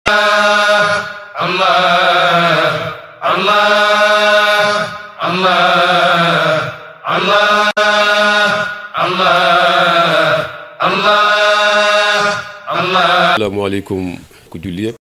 asalaamaaleykum ku julli yëpp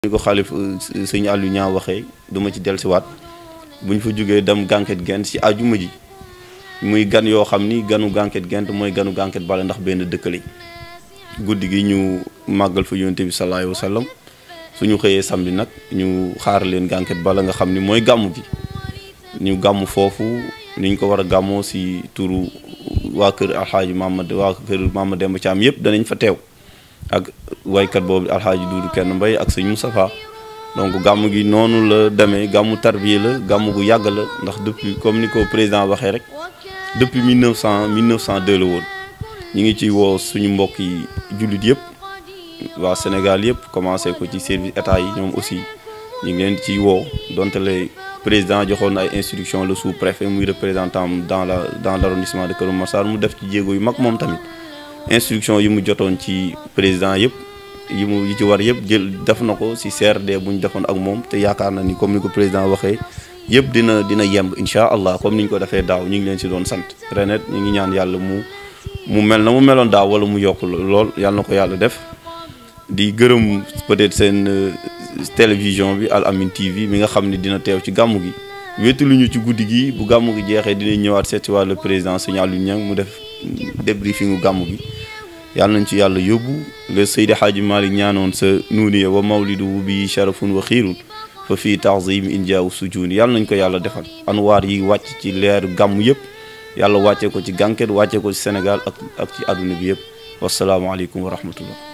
ni ko xaalif sëñ Aliou ñaa waxee duma ci dellusiwaat bu ñu fa jógee dem gànket gent ci àjjuma ji muy gan yoo xam ni ganu gànket gent mooy ganu gànket bale ndax benn dëkk lañ guddi gi ñu màggal fa yonte bi sallallahu alayhi wa sallam suñu xëyee samedi nag ñu xaar leen gànket bala nga xam ni mooy gàmmu gi ñu gàmm foofu ni ñu ko war a gàmmoo si turu waa kër alxaaji Mamad waa kër Mamad Demba Thiam yëpp danañ fa teew ak waykat boobu alxaaji Duudu kenn mbay ak sëñ Moustapha donc gàmm gi noonu la demee gàmmu tarbiya la gàmm gu yàgg la ndax depuis comme ni ko président waxee rek depuis 1900 1902 la woon ñu ngi ci woo suñu mbokk yi jullit yëpp waa Sénégal yëpp commencé ko ci service état yi ñoom aussi ñu ngi leen ci woo donte le président joxoon ay instruction le sous-préfet muy représentant dans la dans l'arrondissement de Kër Massar mu def ci jéego yu mag moom tamit instruction yi mu jotoon ci président yëpp yi mu yi ci war yëpp jël def na ko ci CRD bu ñu defoon ak moom te yaakaar na ni comme ni ko président waxee yëpp dina dina yemb incha allah comme ni ñu ko defee daaw ñu ngi leen ci doon sant renet ñu ngi ñaan yàlla mu mu mel na mu meloon daaw wala mu yokk lool yàlla na ko yàlla def di gërëm peut-être seen télévision bi Al Amine TV mi nga xam ne dina teew ci gàmmu gi wéetalu ñu ci guddi gi bu gàmmu gi jeexee dinañ ñëwaat seet si wàllu président Sëñ Aliou Niang mu def débriefingu gàmmu gi yàlla nañ ci yàlla yóbbu le Seydi Hadji Malick ñaanoon sa nuuniya wa mawlidu bi sharafun wa xiirun fa fii taxzim injaaw sujuuni yàlla nañ ko yàlla defal anwaar yi wàcc ci leeru gàmmu yëpp yàlla wàccee ko ci gànket wàccee ko ci Sénégal ak ak ci àdduna bi yëpp wasalaamaaleykum wa rahmatullah